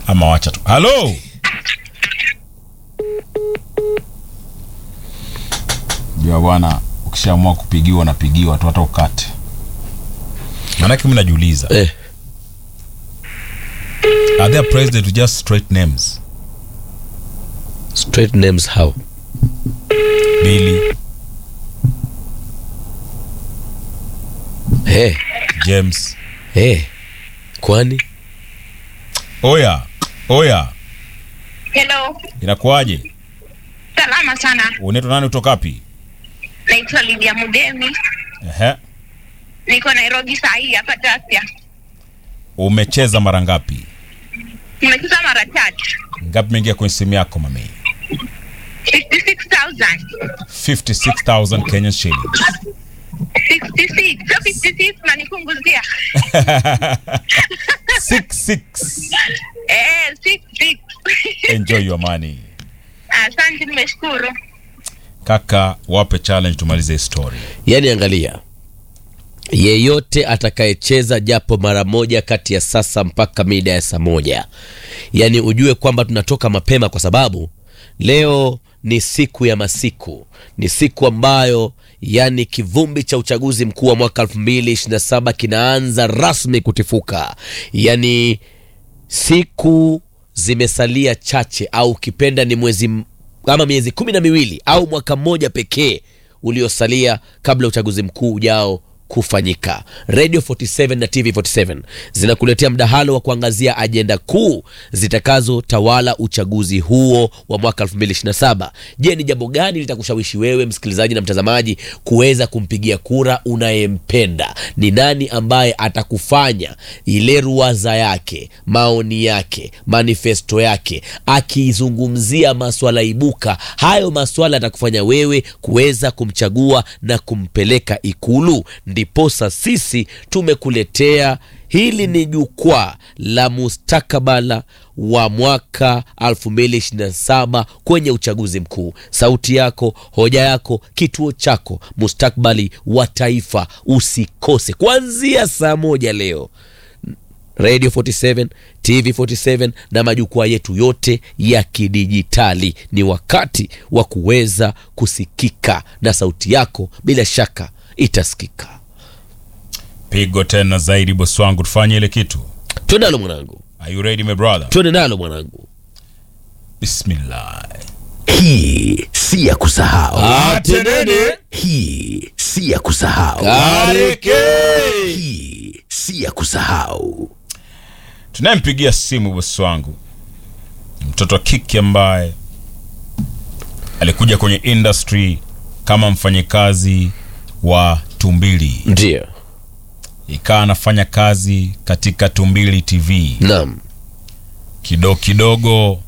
ama wacha tu halo jua bwana ukishaamua kupigiwa napigiwa tu hata ukate manake mi najiuliza Eh, are there president with just straight names straight names how? billy Eh, james eh. Kwani? oya oya Hello, inakuwaje salama sana. unaitwa nani kutoka wapi Naitwa Lydia Mudemi, Ehe. niko Nairobi saa hii hapa Tasia. umecheza mara ngapi Nimecheza mara tatu, ngapi mengia kwenye simu yako mami 56,000 56000 kenyan shillings 66 sio 56 nanipunguzia 66 eh, 66 enjoy your money Asante, nimeshukuru. kaka wape challenge tumalize hii story Yaani angalia, yeyote atakayecheza japo mara moja kati ya sasa mpaka mida ya saa moja, yaani ujue kwamba tunatoka mapema, kwa sababu leo ni siku ya masiku, ni siku ambayo yani kivumbi cha uchaguzi mkuu wa mwaka 2027 kinaanza rasmi kutifuka, yani siku zimesalia chache au ukipenda ni mwezi m- ama miezi kumi na miwili au mwaka mmoja pekee uliosalia kabla ya uchaguzi mkuu ujao kufanyika radio 47 na tv 47 zinakuletea mdahalo wa kuangazia ajenda kuu zitakazotawala uchaguzi huo wa mwaka 2027 je ni jambo gani litakushawishi wewe msikilizaji na mtazamaji kuweza kumpigia kura unayempenda ni nani ambaye atakufanya ile ruwaza yake maoni yake manifesto yake akizungumzia maswala ibuka hayo maswala atakufanya wewe kuweza kumchagua na kumpeleka ikulu ndiposa sisi tumekuletea hili ni jukwaa la mustakabala wa mwaka 2027 kwenye uchaguzi mkuu sauti yako hoja yako kituo chako mustakbali wa taifa usikose kuanzia saa moja leo radio 47 tv 47 na majukwaa yetu yote ya kidijitali ni wakati wa kuweza kusikika na sauti yako bila shaka itasikika pigo tena zaidi bosi wangu tufanye ile kitu twende nalo mwanangu are you ready my brother twende nalo mwanangu bismillah Hii si ya kusahau. atenene Hii si ya kusahau. kareke Hii si ya kusahau. tunayempigia simu bosi wangu mtoto wa kike ambaye alikuja kwenye industry kama mfanyikazi wa tumbili ndio ikawa anafanya kazi katika tumbili tv naam kidogo kidogo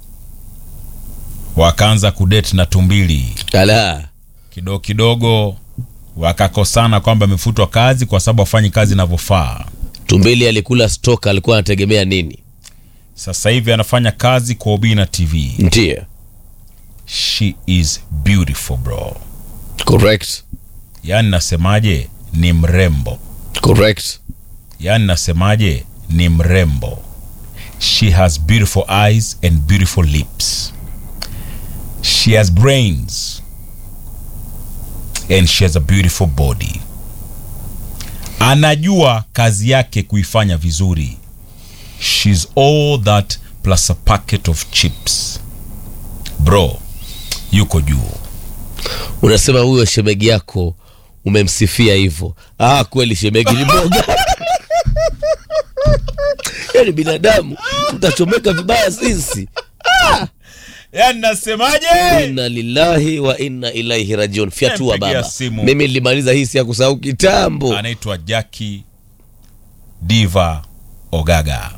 wakaanza kudeti na tumbili ala kidogo kidogo wakakosana kwamba amefutwa kazi kwa sababu afanyi kazi inavyofaa tumbili alikula stoka alikuwa anategemea nini sasa hivi anafanya kazi kwa ubina tv ndio she is beautiful bro correct yaani nasemaje ni mrembo correct yaani nasemaje ni mrembo she has beautiful eyes and beautiful lips she has brains and she has a beautiful body anajua kazi yake kuifanya vizuri shes all that plus a packet of chips bro yuko juu unasema huyo shemegi yako umemsifia hivyo ah kweli shemegi ni boga yani binadamu tutachomeka vibaya sisi yaani nasemaje inna lillahi wa inna ilaihi rajiun fyatua Nampigia baba simu. mimi nilimaliza hii si ya kusahau kitambo anaitwa jaki diva ogaga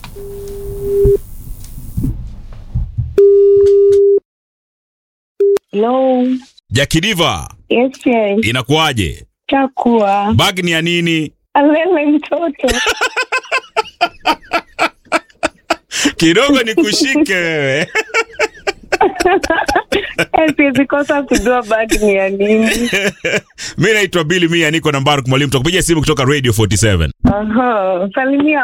Hello. jaki diva Yes, yes. inakuwaje Chakua. bag ni ya nini Alele mtoto. kidogo ni kushike wewe Eh, Siwezi kosa kujua bag ni ya nini. mi naitwa bili mia niko nambari mwalimu takupigia simu kutoka radio 47 Aha. Salimia